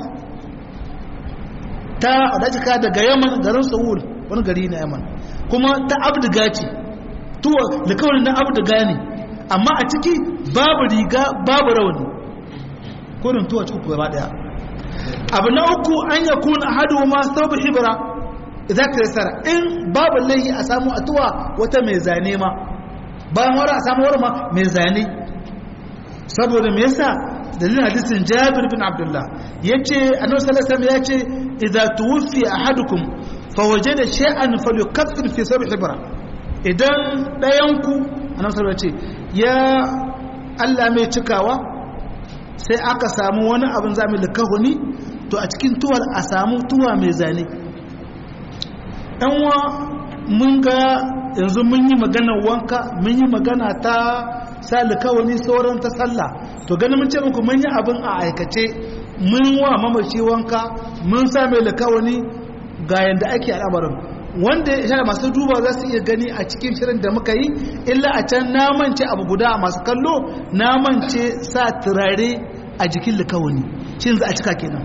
ta wadaka daga Yaman garin Sahul wani gari na Yaman kuma ta abdiga ce tuwa likawani na abdiga ne amma a ciki babu riga babu rawani kurin tuwa ci uku gaba daya abu na uku an ya kuna hadu ma sau hibira idan ka yasara in babu laihi a samu a tuwa wata mai zane ma bayan wara a samu wara ma mai zane saboda me yasa dalilin hadisin jabir bin abdullah yace annabi sallallahu alaihi yace idza tuwfi ahadukum fa wajada shay'an falyukaffir fi sab'i hibra idan dayan ku annabi sallallahu alaihi ya Allah mai cikawa sai aka samu wani abin zami likahuni to a cikin tuwar a samu tuwa mai zane ɗanwa mun ga yanzu mun yi magana wanka mun yi magana ta sa likahuni sauran ta sallah to ganin mun ce muku mun yi abin a aikace mun wa mamaci wanka mun sa mai likahuni ga yadda ake al'amarin wanda ya masu duba za su iya gani a cikin shirin da muka yi illa a can namance abu guda a masu kallo namance sa turare a jikin likawani shi za a cika kenan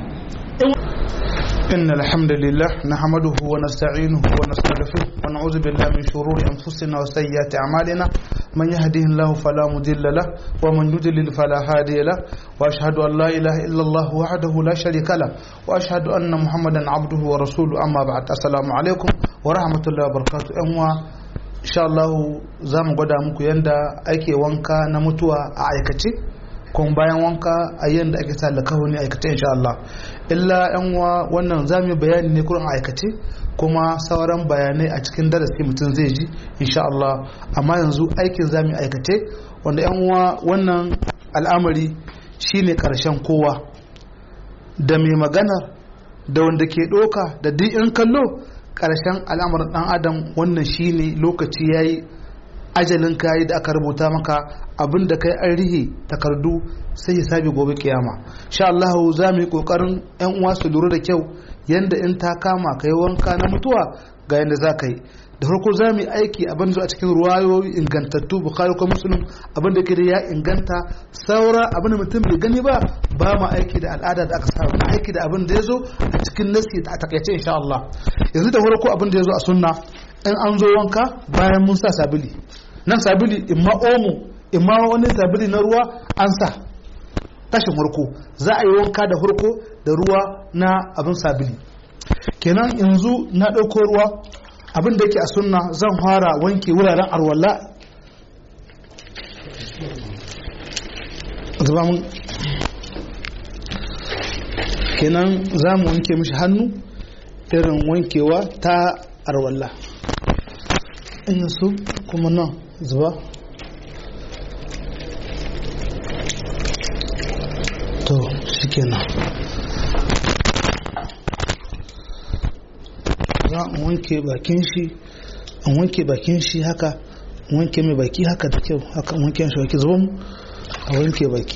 إن الحمد لله نحمده ونستعينه ونستغفره ونعوذ بالله من شرور أنفسنا وسيئات أعمالنا من يهده الله فلا مضل له ومن يضلل فلا هادي له وأشهد أن لا إله إلا الله وحده لا شريك له وأشهد أن محمدا عبده ورسوله أما بعد السلام عليكم ورحمة الله وبركاته أموا إن شاء الله زام قد muku yanda ake wanka na mutuwa a aikace kuma bayan wanka a yanda ake sa lakahuni aikace insha Allah illa yan wa wannan zamu bayani ne kurin aikace kuma sauran bayanai a cikin darasi mutum zai ji insha Allah amma yanzu aikin zamu aikace wanda yan uwa wannan al'amari shine karshen kowa da mai magana da wanda ke doka da duk in kallo karshen al'amarin dan adam wannan shine lokaci yayi ajalin kayi da aka rubuta maka abin da kai an rihe takardu sai ya sabi gobe kiyama sha Allah za mu yi kokarin yan uwa su lura da kyau yanda in ta kama kai wanka na mutuwa ga yanda za ka yi da farko za mu yi aiki abin da a cikin ruwayoyi ingantattu bukhari ko muslim abin da ke da ya inganta saura abin da mutum bai gani ba ba mu aiki da al'ada da aka saba na aiki da abin da ya zo a cikin nasi a takaice insha Allah yanzu da farko abin da ya zo a sunna in an zo wanka bayan mun sa sabili nan sabili imma omo imma wani sabili na ruwa an sa tashin farko za a yi wanka da farko da ruwa na abin sabili kenan yanzu na ɗauko ruwa abin da yake a sunna zan fara wanke wuraren arwalla zuba mun kenan za mu wanke mishi hannu irin wankewa ta arwalla in su kuma nan zuba to shi kenan za a wanke bakin shi an wanke bakin shi haka wanke mai baki haka da kyau haka wanke shi baki zuba a wanke baki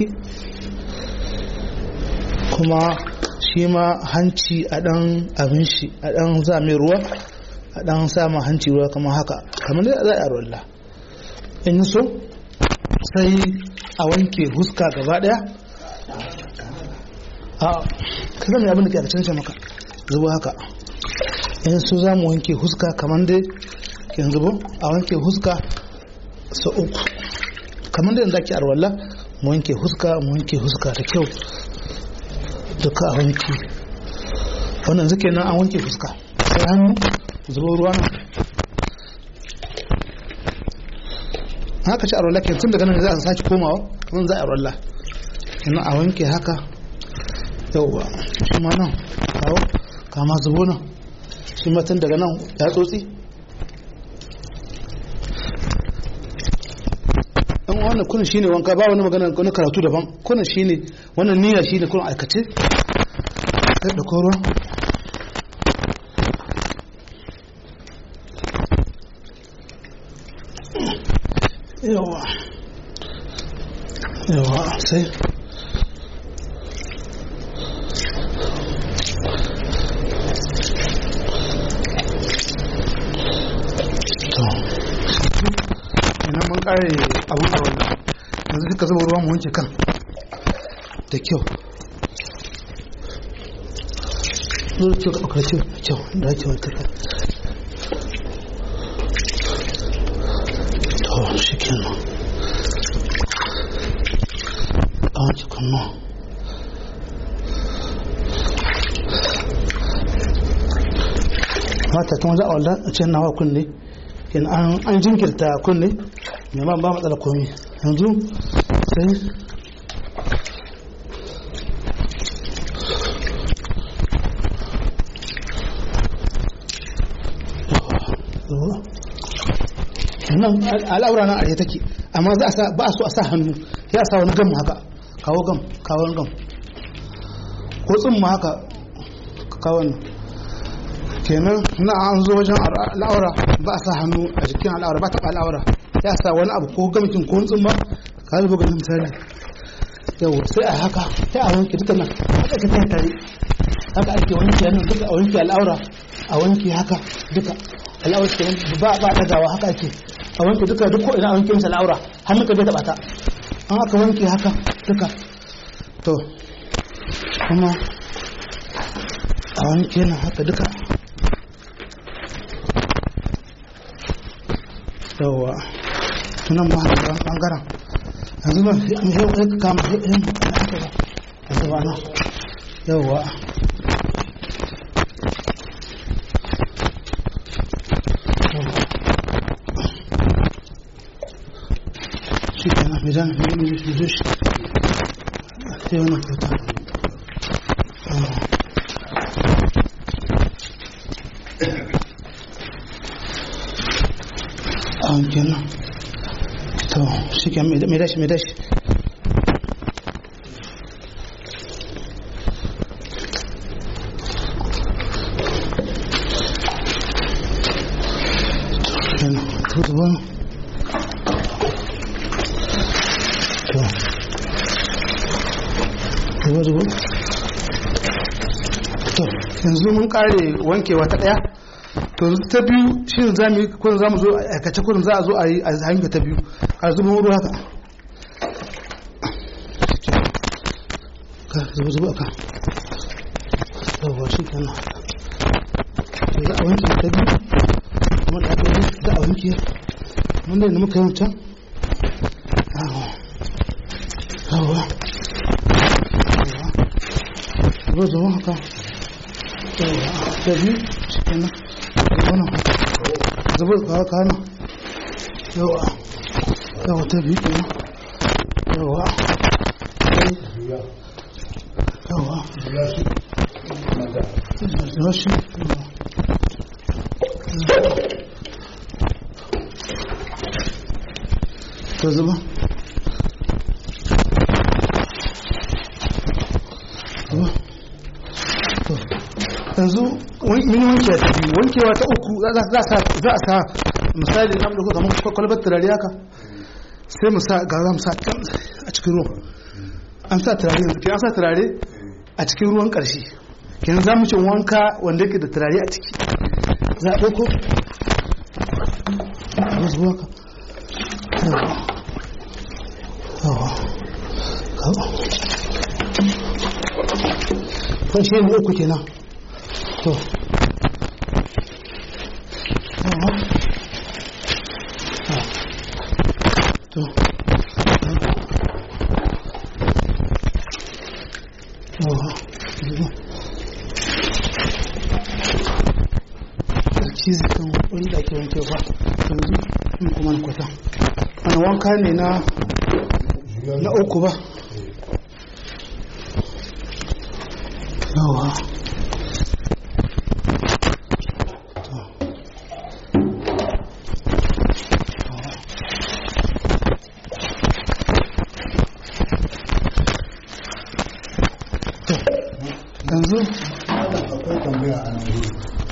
kuma shi ma hanci a dan abin shi a dan za mai ruwa a dan sama hanci ruwa kamar haka kamar da za a rolla in so sai a wanke huska gaba daya a ka zama abin da ke a cancan maka zuba haka in so za mu wanke huska kamar dai yanzu ba a wanke huska sau uku kamar da yanzu ake arwalla mu wanke huska mu wanke huska da kyau duka a wanke wannan zuke nan an wanke fuska sai hannu zubo ruwa nan haka ci arwalla ke tun daga nan za a sake komawa kamar za a arwalla yana a wanke haka yauwa shi ma nan kawo kama zubo nan shi ma tun daga nan ya tsotsi dan wannan kunin shine wanka ba wani magana wani karatu daban kunin shine wannan niyya shine kunin aikace sai da ruwa yawa yawa sai ina mun kare abun a wannan yanzu duka zuba ruwa mu wanke kan da kyau zuwa kyau ka ɗaukar kyau da kyau da ake wanke kan to shi kenan a wanke kan mata tun wajen a walda a cikin nawa kunne an jinkirta kunne mai ba ba matsala komi yanzu sai nan al'aura na arewa take amma za a ba a so a sa hannu ya sa wani gam haka kawo gam kawo gam ko tsimma haka kawo nan kenan na an zo wajen al'aura ba a sa hannu a jikin al'aura ba taɓa al'aura ya sa wani abu ko gamikin ko tsimma ka zuba ganin misali yau sai a haka sai a wanke duka nan haka ka kai tare haka ake wanke nan duka a wanke al'aura a wanke haka duka al'aura ke ba ba dagawa haka ake a wanke duka duk ko ina a wanke masa al'aura hannu ka bai taɓa ta an aka wanke haka duka to kuma a wanke nan haka duka yawa tunan ma da bangaren yanzu ba yau ya kama yin da aka ba yanzu ba nan yawa shi kenan mai zan mai zo shi sai wani fata a kenan to shi ke mai dashi mai dashi kenan to da wani to zuwa zuwa to yanzu mun kare wankewa ta daya to ta biyu shi ne za mu yi kurin za mu zo a aikace kurin za a zo a yi a hanyar ta biyu a zuba ruwa haka ka zuba zuba ka yawwa shi kenan to za a wanke ta biyu kuma da aka yi za a wanke wanda da muka yi wancan yawwa yawwa zuba zuba haka yawwa ta biyu shi kenan wannan zubar kawo kana yawa yawa ta biyu kuma yawa yawa rashi ta zuba yanzu mini wanke ta biyu wankewa ta uku za a sa misali na ɗauko kamar kwalbar turare haka sai mu sa ga za mu sa can a cikin ruwan an sa turare yanzu ke an sa turare a cikin ruwan ƙarshe kenan za mu ce wanka wanda yake da turare a ciki za a ɗauko a zuwa ka kan shi ne uku kenan to to cizi kan wanda ake wanke ba yanzu in kuma na kwata wani wanka ne na na uku ba yawa yanzu akwai tambaya a nan wuri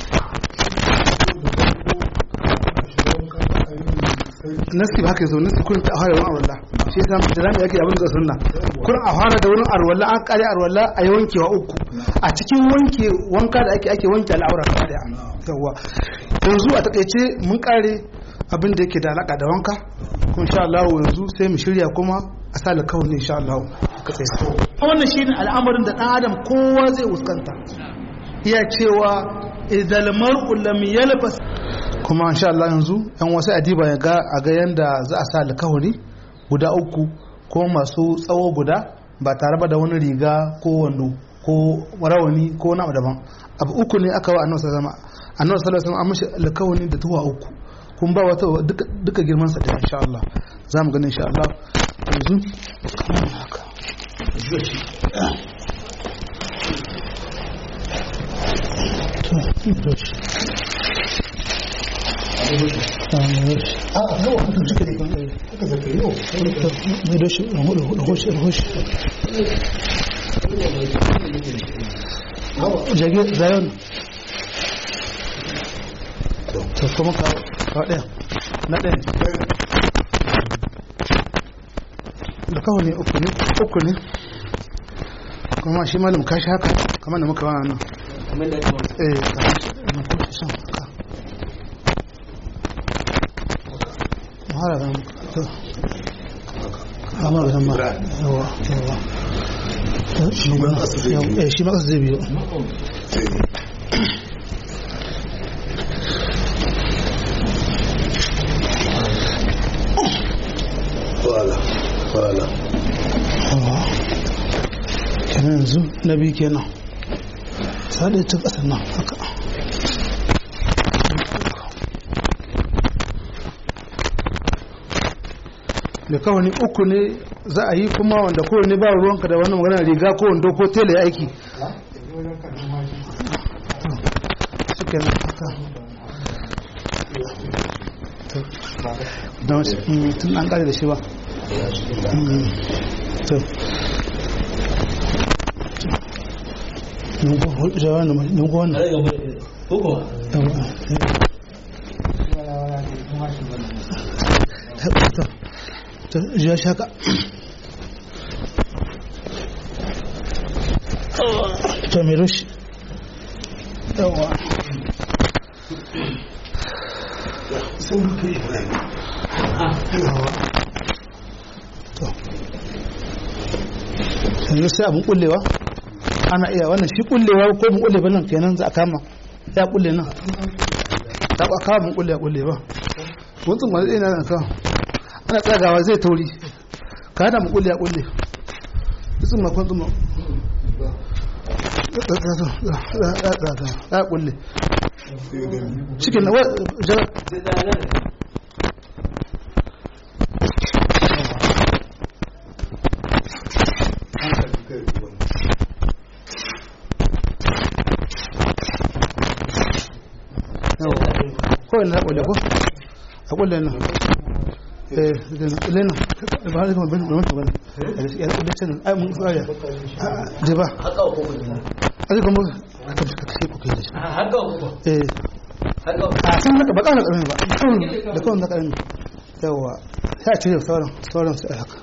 nasi ba haka yazo nasi kun ta fara wani arwalla shi yasa da zamu yake abin da sunna kun a fara da wurin arwalla an kare arwalla a yi wankewa uku a cikin wanke wanka da ake ake wanke al'aura gaba daya yawa yanzu a takaice mun kare abin da yake da alaka da wanka kuma insha Allah yanzu sai mu shirya kuma a sa alkawari insha Allah ka tsaye wannan shine al'amarin da dan adam kowa zai fuskanta iya cewa idal mar'u lam yalbas kuma insha Allah yanzu yan wasu adiba ya ga a ga yanda za a sa alkawari guda uku ko masu tsawo guda ba tare ba da wani riga ko wando ko rawani ko wani abu daban abu uku ne aka wa annabi sallallahu alaihi wasallam annabi sallallahu alaihi wasallam an mishi alkawari da tuwa uku kun ba wata duka duka girman sa da insha Allah za mu gani insha Allah yanzu kamar haka to a yawa mutum suka ne haka zaka yi yau mai doshi rahoshi rahoshi jage zayon to kuma ka ɗaya na ɗaya da kawo ne uku ne uku ne kuma shi malam kashi haka kamar da muka wani nan eh na kuma son haka mahara da to amma da ma yawa yawa shi ma eh shi ma kasu zai biyo wala wala yawa kenan yanzu na biyu kenan saɗe ta ƙasa nan haka da kawai uku ne za a yi kuma wanda kowane ba ruwanka da wani magana riga ko wando ko tele ya aiki suke nan haka don tun an kare da shi ba to nungu wannan to ya shaka to mai rushi yawa sun rufe ibrahim to yanzu sai abin kullewa ana iya wannan shi kullewa ko mun kulle ba nan kenan za a kama ya kulle nan ta ba kama mun kulle ya kulle ba mutum ma zai na kan ana tsagawa zai tauri ka hada mun kulle ya kulle mutum ma kwan zuma ya kulle cikin na wajen kawai na kulle ko a kulle nan eh kulle nan ba har kuma bane bane bane ya kulle can ai mun tsaya je ba ai kuma ka ka kashe ku kai da shi haka uku eh haka a san naka ba kana karami ba kawai da kawai na karami yawa sai a cire sauran sauran sai haka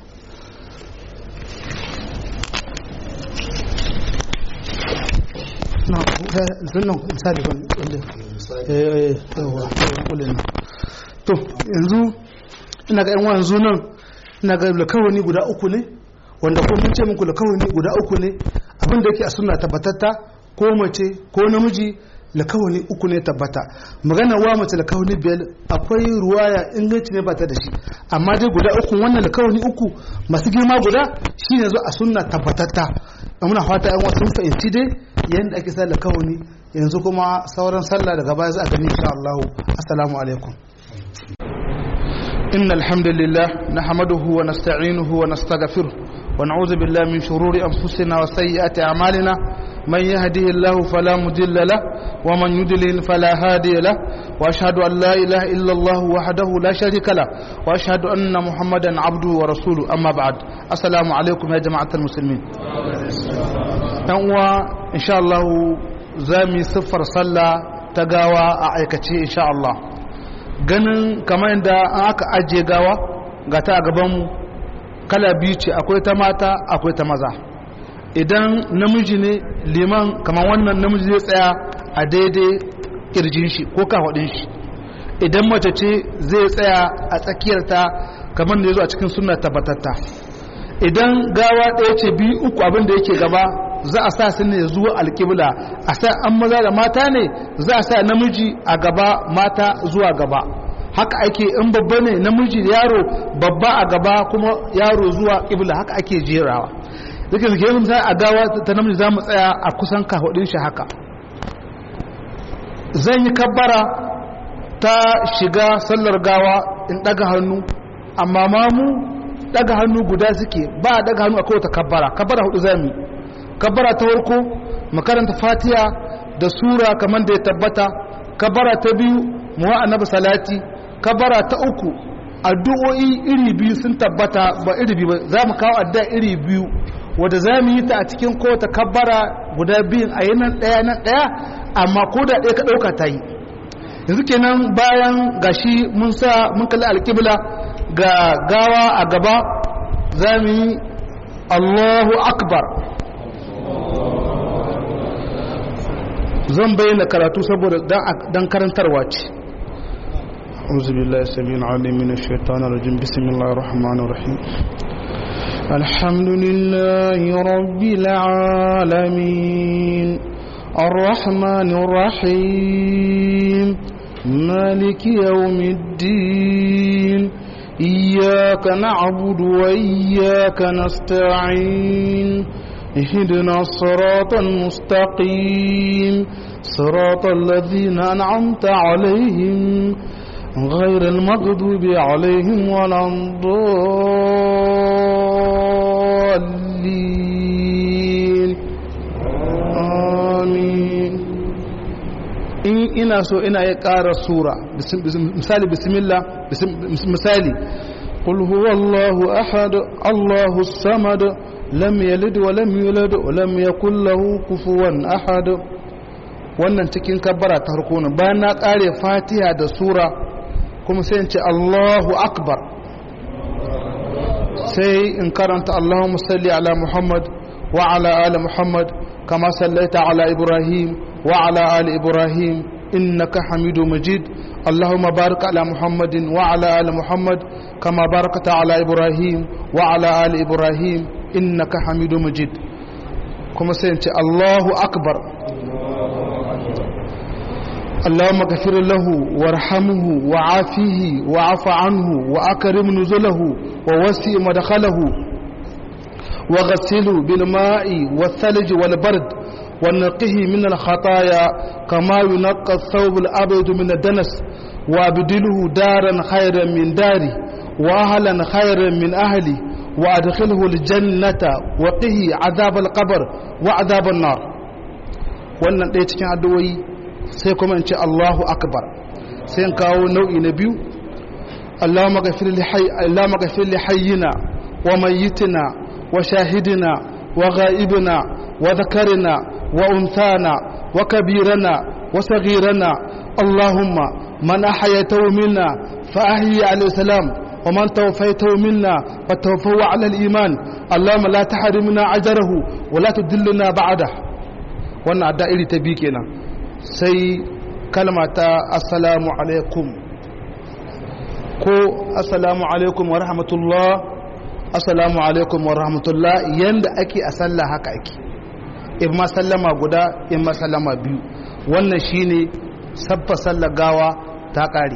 na sunan misali kan kulle eh yawa kulle nan to yanzu ina ga yan wanzu nan ina ga lakawani guda uku ne wanda ko mun ce muku lakawani guda uku ne abin da yake a sunna tabbatatta ko mace ko namiji lakawani uku ne tabbata magana wa mace lakawani biyar akwai ruwaya inganci ne ba ta da shi amma dai guda uku wannan lakawani uku masu girma guda shine zo a sunna tabbatatta muna fata yan wasu fahimci dai yadda ake sa lakawani yanzu kuma sauran sallah daga baya za a gani insha Allah assalamu alaikum إن الحمد لله نحمده ونستعينه ونستغفره ونعوذ بالله من شرور أنفسنا وسيئات أعمالنا من يهده الله فلا مضل له ومن يضلل فلا هادي له وأشهد أن لا إله إلا الله وحده لا شريك له وأشهد أن محمدا عبده ورسوله أما بعد السلام عليكم يا جماعة المسلمين إن شاء الله زامي صفر صلى تقاوى أعيكتي إن شاء الله ganin kamar yadda an aka ajiye gawa ga ta a gabanmu kala biyu ce akwai ta mata akwai ta maza idan namiji ne liman kamar wannan namiji zai tsaya a daidai kirjin shi ko kafaɗin shi idan mace ce zai tsaya a tsakiyarta kamar da ya zo a cikin suna tabbatatta idan gawa ɗaya ce biyu uku abin da yake gaba za a sa su ne zuwa alƙibla a sa an maza da mata ne za a sa namiji a gaba mata zuwa gaba haka ake in babba ne namiji da yaro babba a gaba kuma yaro zuwa ƙibla haka ake jerawa duka zuke yin misali a gawa ta namiji za mu tsaya a kusan kafaɗin shi haka zan yi kabbara ta shiga sallar gawa in ɗaga hannu amma mamu ɗaga hannu guda suke ba a ɗaga hannu a kowace kabbara kabbara hudu za mu yi kabbara ta farko makaranta fatiha da sura kamar da ya tabbata kabbara ta biyu muwa annabi salati kabbara ta uku addu'o'i iri biyu sun tabbata ba iri biyu ba za mu kawo addu'a iri biyu wadda za mu yi ta a cikin kowace kabbara guda biyun a yi nan ɗaya nan ɗaya amma ko da ɗaya ka ɗauka ta yi yanzu kenan bayan gashi mun sa mun kalli alƙibla ga gawa a gaba za mu yi allahu akbar zan bayyana karatu saboda dan karantarwa ce أعوذ بالله السميع العليم من الشيطان الرجيم بسم الله الرحمن الرحيم الحمد لله رب العالمين الرحمن الرحيم مالك يوم الدين إياك نعبد وإياك نستعين اهدنا الصراط المستقيم صراط الذين أنعمت عليهم غير المغضوب عليهم ولا الضالين آمين in ina so ina ya ƙara sura misali bismillah misali قل هو الله أحد الله الصمد لم يلد ولم يولد ولم يكن له كفوا أحد wannan cikin kabbara ta harko ne bayan na kare fatiha da sura kuma sai in ce Allahu akbar sai in karanta Allahumma salli ala Muhammad wa ala ali Muhammad kama sallaita ala Ibrahim wa ala ali Ibrahim innaka Hamidu Majid اللهم بارك على محمد وعلى آل محمد كما باركت على إبراهيم وعلى آل إبراهيم إنك حميد مجيد كما سينتي الله أكبر اللهم اغفر له وارحمه وعافيه وعف عنه وأكرم نزله ووسع مدخله وغسله بالماء والثلج والبرد ونقه من الخطايا كما ينقى الثوب الأبيض من الدنس وابدله دارا خيرا من داري وأهلا خيرا من أهلي وأدخله الجنة وقه عذاب القبر وعذاب النار wannan ɗaya cikin addu'o'i sai kuma in ce Allahu akbar sai in kawo nau'i na biyu Allahumma ghafir li hayyina wa mayyitina wa shahidina wa ghaibina wa dhakarina wa unthana wa kabirana wa saghirana Allahumma man ahyaytahu minna fa ahyi alayhi salam wa man tawaffaytahu minna fa tawaffahu ala al-iman Allahumma la tahrimna ajrahu wa la tudillna ba'dahu wannan adda iri ta biyu kenan sai kalma ta assalamu alaikum ko assalamu alaikum wa rahmatullah assalamu alaikum wa rahmatullah yanda ake a sallah haka ake in ma sallama guda in ma sallama biyu wannan shine sabba sallar gawa ta kare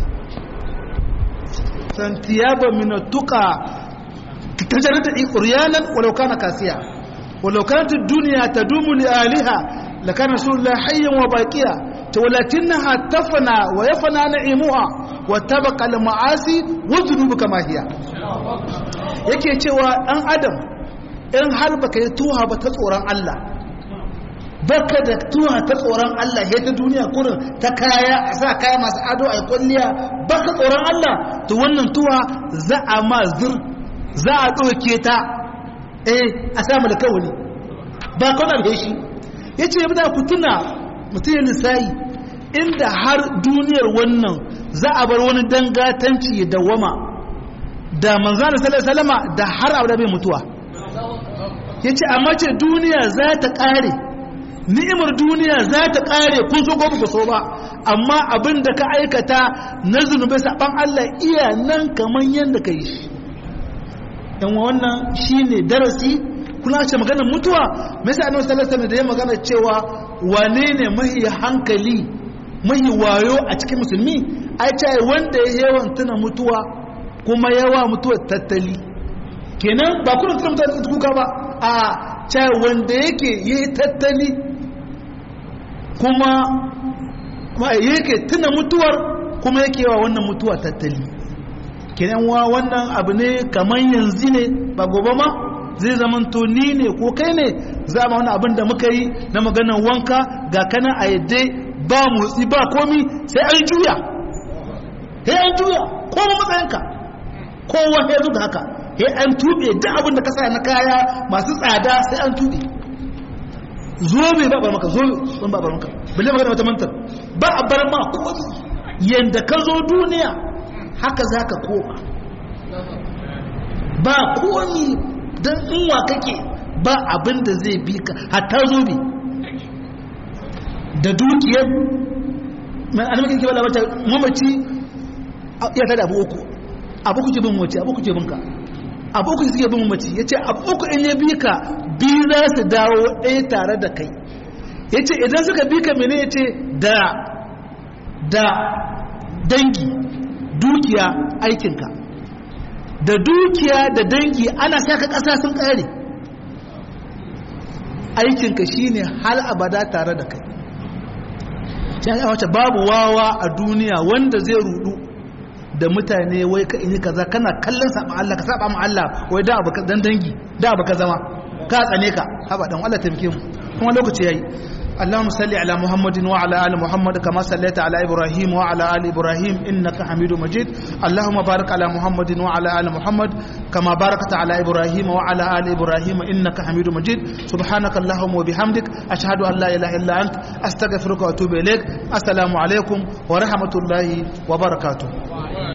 santiyaba min tuqa tajarrata uryanan walau kana kasiya walau kanat ad-dunya tadumu li aliha lakana rasulullah hayyan wa baqiya ولكنها تفنى ويفنى نعيمها وتبقى المعاصي والذنوب كما هي yake cewa ɗan adam in har baka yi tuha ba ta tsoron Allah baka da tuha ta tsoron Allah ya ta duniya kurin ta kaya a sa kaya masu ado a kwalliya baka tsoron Allah to wannan tuha za a ma zir za a ɗauke ta eh a samu da kawuni ba kawai da shi ya ce yadda ku tuna mutum ya lissayi inda har duniyar wannan za a bar wani dangatanci ya dawama da manzana salama da har abu da bai mutuwa ya ce amma ce duniya za ta ƙare ni'imar duniya za ta ƙare kun so gobe so ba amma abin da ka aikata na zunubai saɓan Allah iya nan kamar yadda ka yi shi yan wannan shi ne darasi kuna ce maganar mutuwa mai sa annabi sallallahu alaihi da ya magana cewa wane ne mahi hankali mahi wayo a cikin musulmi ai ce wanda ya yawan tuna mutuwa kuma yawa mutuwa tattali kenan ba kuna tuna mutuwa kuka ba a ce wanda yake yi tattali kuma yake tuna mutuwar kuma yake yawa wannan mutuwa tattali kenan wa wannan abu ne kamar yanzu ne ba gobe ma zai zamanto ni ne ko kai ne za ma wani abin da muka yi na maganar wanka ga kana a yadda ba motsi ba komi sai an juya sai an juya ko matsayinka kowa ya zuga haka sai an tube duk abin da ka sa na kaya masu tsada sai an tube zobe ba bar maka zobe sun ba bar maka balle magana wata mantar ba a bar ma komi yanda ka zo duniya haka za ka koma ba komi don inwa kake ba abin da zai bi ka hatta zobe da dukiyar mai anamakin kewa labarta mamaci ya tada abu uku abu kuke bin mace abu kuke bin ka abu kuke suke bin mamaci ya ce abu uku in ya bi ka biyu za su dawo ɗaya tare da kai ya ce idan suka bi ka mene ya ce da da dangi dukiya aikinka da dukiya da dangi ana saka ƙasa sun ƙare aikinka shine hal abada tare da kai ya wace babu wawa a duniya wanda zai rudu da mutane wai ka ini kaza kana kallon saba Allah ka saba ma Allah wai da abu dan dangi da abu ka zama ka tsane ka haba dan Allah taimake mu kuma lokaci yayi اللهم صل على محمد وعلى ال محمد كما صليت على ابراهيم وعلى ال ابراهيم انك حميد مجيد اللهم بارك على محمد وعلى ال محمد كما باركت على ابراهيم وعلى ال ابراهيم انك حميد مجيد سبحانك اللهم وبحمدك اشهد ان لا اله الا انت استغفرك واتوب اليك السلام عليكم ورحمه الله وبركاته